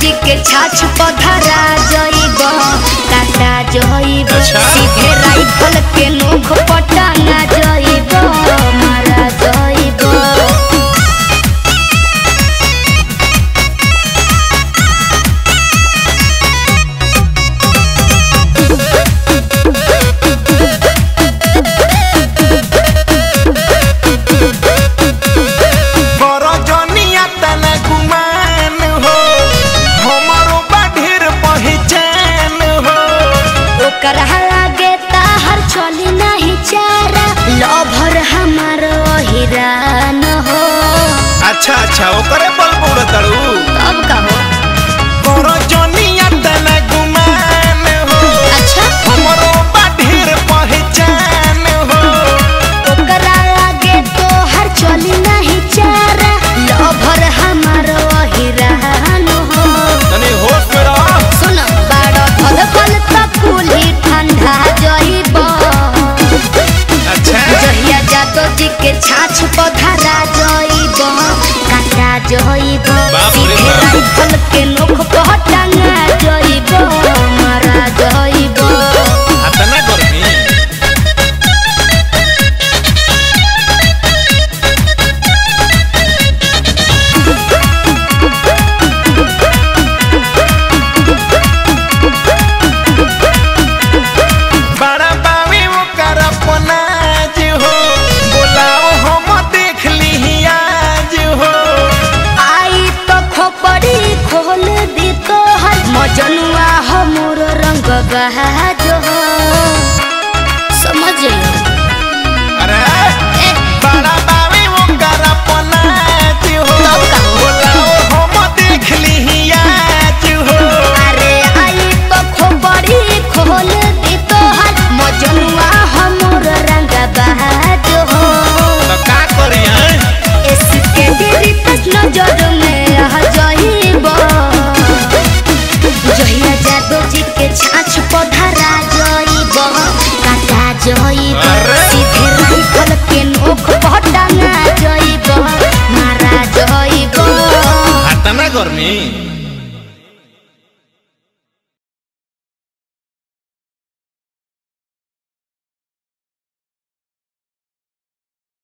जी के छाछ पधरा जइब काटा जइब अच्छा। सीधे राइफल के नोख पटाना जइब मारा जइब बरजनिया तना गुमान हो हमरो बाढेर पहचान हो ओकर लागे ताहर चली नहीं चारा लभर हमार हिरान हो अच्छा अच्छा ओकरे बल बोल तड़ू अब कहो बरजनिया तना गुमान हो अच्छा हमरो बाढेर पहचान हो ओकरा लागे तोहर चली नहीं चारा लभर हमार हिरान हो तनी होश में रह सुन बाड़ फल फल तक कुली ठंडा जइब अच्छा जहिया जादो जी के छाछ पधरा जइब काटा जइब बाप रे सीधे बाप। राइफल के नोख पहटाना जइब मारा जइब अतना गर्मी बड़ा बावी ओकर अपनाज हो बोलाओ हम देख ली आज हो आई तो खोपड़ी खोल दी तोहर मजनुआ हमर रंग बहाज हो समझ अरे ए, बड़ा बावी ओकर अपनाज हो तब का हो? बोलाओ हम देख ली आज हो अरे आई तो खोपड़ी खोल दी तोहर मजनुआ हमर रंग बहाज हो तो का करिया इसके तेरी प्रश्न जड़ में आ जाइब जहिया जादू